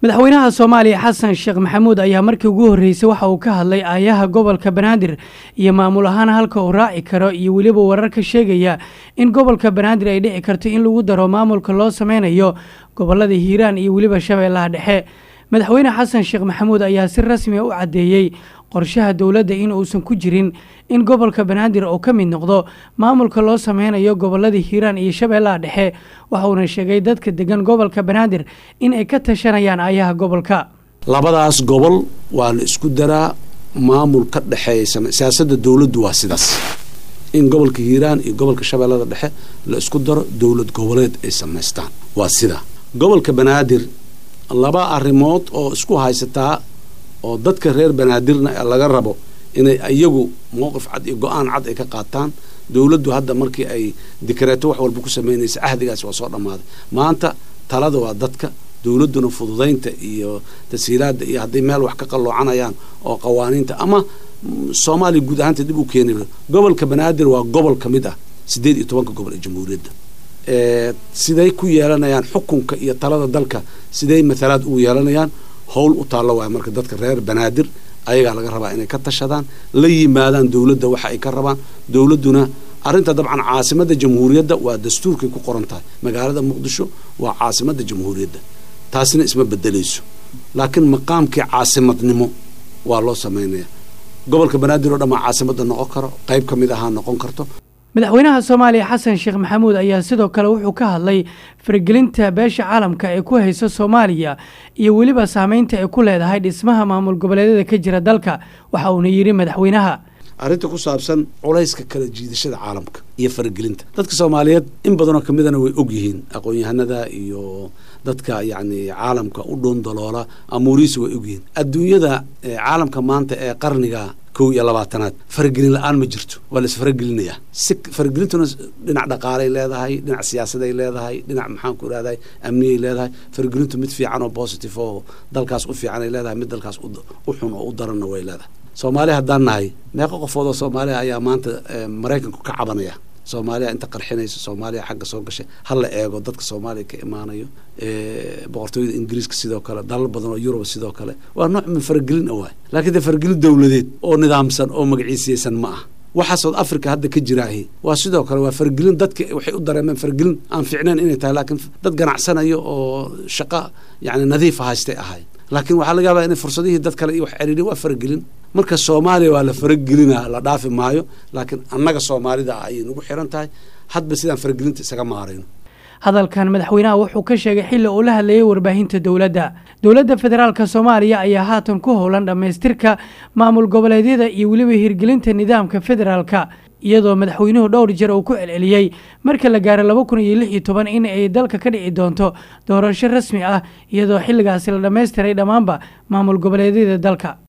madaxweynaha soomaaliya xasan sheekh maxamuud ayaa markii ugu horreysay waxa uu ka hadlay aayaha gobolka banaadir iyo maamul ahaan halka uu raaci karo iyo weliba warar ka sheegaya in gobolka banaadir ay dhici karto in lagu daro maamulka loo sameynayo gobolada hiiraan iyo weliba shabeellaha dhexe madaxweyne xasan sheekh maxamuud ayaa si rasmiya u caddeeyey qorshaha dowladda in uusan ku jirin in gobolka banaadir uu ka mid noqdo maamulka loo sameynayo gobolada hiiraan iyo shabeellaha dhexe waxa uuna sheegay dadka degan gobolka banaadir in ay ka tashanayaan aayaha gobolka labadaas gobol waa la isku daraa maamul ka dhexeeya siyaasadda dowladdu waa sidaas in gobolka hiiraan iyo gobolka shabeellada dhexe la isku daro dowlad goboleed ay samaystaan waa sidaa gobolka banaadir laba arrimood oo isku haysataa oo dadka reer banaadirna laga rabo inay iyagu mowqif cad iyo go-aan cad ay ka qaataan dowladdu hadda markii ay dikreeto wax walba ku samaynaysa cahdigaasi waa soo dhammaaday maanta talada waa dadka dowladduna fududaynta iyo tashiilaadda iyo hadday meel wax ka qalloocanayaan oo qawaaniinta ama soomaaliya guud ahaanta dib u keeni gobolka banaadir waa gobol ka mid ah siddeed iyo tobanka gobol ee jamhuuriyadda siday ku yeelanayaan xukunka iyo talada dalka siday matalaad ugu yeelanayaan howl u taallo waay marka dadka reer banaadir ayagaa laga rabaa inay ka tashadaan la yimaadaan dowladda waxa ay ka rabaan dowladduna arrinta dabcan caasimadda jamhuuriyadda waa dastuurkay ku qoran tahay magaalada muqdisho waa caasimadda jamhuuriyadda taasina isma bedelayso laakiin maqaamkii caasimadnimo waa loo samaynaya gobolka banaadir oo dhammaa caasimadda noqon karo qayb ka mid ahaa noqon karto madaxweynaha soomaaliya xasan sheekh maxamuud ayaa sidoo kale wuxuu ka hadlay faragelinta beesha caalamka ee ku haysa soomaaliya iyo weliba saameynta ay ku leedahay dhismaha maamul goboleedyada ka jira dalka waxa uuna yidhi madaxweynaha arrinta ku saabsan culayska kala jiidashada caalamka iyo faragelinta dadka soomaaliyeed in badanoo ka midana way og yihiin aqoon-yahanada iyo dadka yacni caalamka u dhoondaloola amuurihiisa way og yihiin adduunyada caalamka maanta ee qarniga kow iyo labaatanaad faragelin la-aan ma jirto waa la isfaragelinayaa si faragelintuna dhinac dhaqaalay leedahay dhinac siyaasaday leedahay dhinac maxaan ku ihahday amniyay leedahay faragelintu mid fiican oo positive oo dalkaas u fiicanay leedahay mid dalkaas u xun oo u daranna way leedahay soomaaliya haddaan nahay meeqo qofood oo soomaaliya ayaa maanta maraykanku ka cabanaya soomaaliya inta qarxinayso soomaaliya xagga soo gashay ha la eego dadka soomaaliya ka imaanayo boqortooyada ingiriiska sidoo kale dalal badan oo yuruba sidoo kale waa nooc min faragelin a waay laakiin dee faragelin dowladeed oo nidaamsan oo magaciisiyeysan ma ah waxa south africa hadda ka jiraahi waa sidoo kale waa faragelin dadka waxay u dareemeen faragelin aan fiicnayn inay tahay laakiin dad ganacsanayo oo shaqo yacni nadiifa haystay ahay laakiin waxaa laga yaabaa inay fursadihii dad kale iyo wax ceriirin waa faragelin marka soomaaliya waa la faragelinaa la dhaafi maayo laakiin annaga soomaalida ah ayay nagu xiran tahay hadba sidaan faragelinta isaga maarayno hadalkan madaxweynaha wuxuu ka sheegay xilli uu la hadlayay warbaahinta dowladda dowladda federaalka soomaaliya ayaa haatan ku howlan dhammaystirka maamul goboleedyada iyo weliba hirgelinta nidaamka federaalka iyadoo madaxweynuhu dhowr jeer uu ku celceliyey marka la gaaro laba kun iyo lix iyo toban in ay dalka ka dhici doonto doorasho rasmi ah iyadoo xilligaasi la dhammaystiray dhammaanba maamul goboleedyada dalka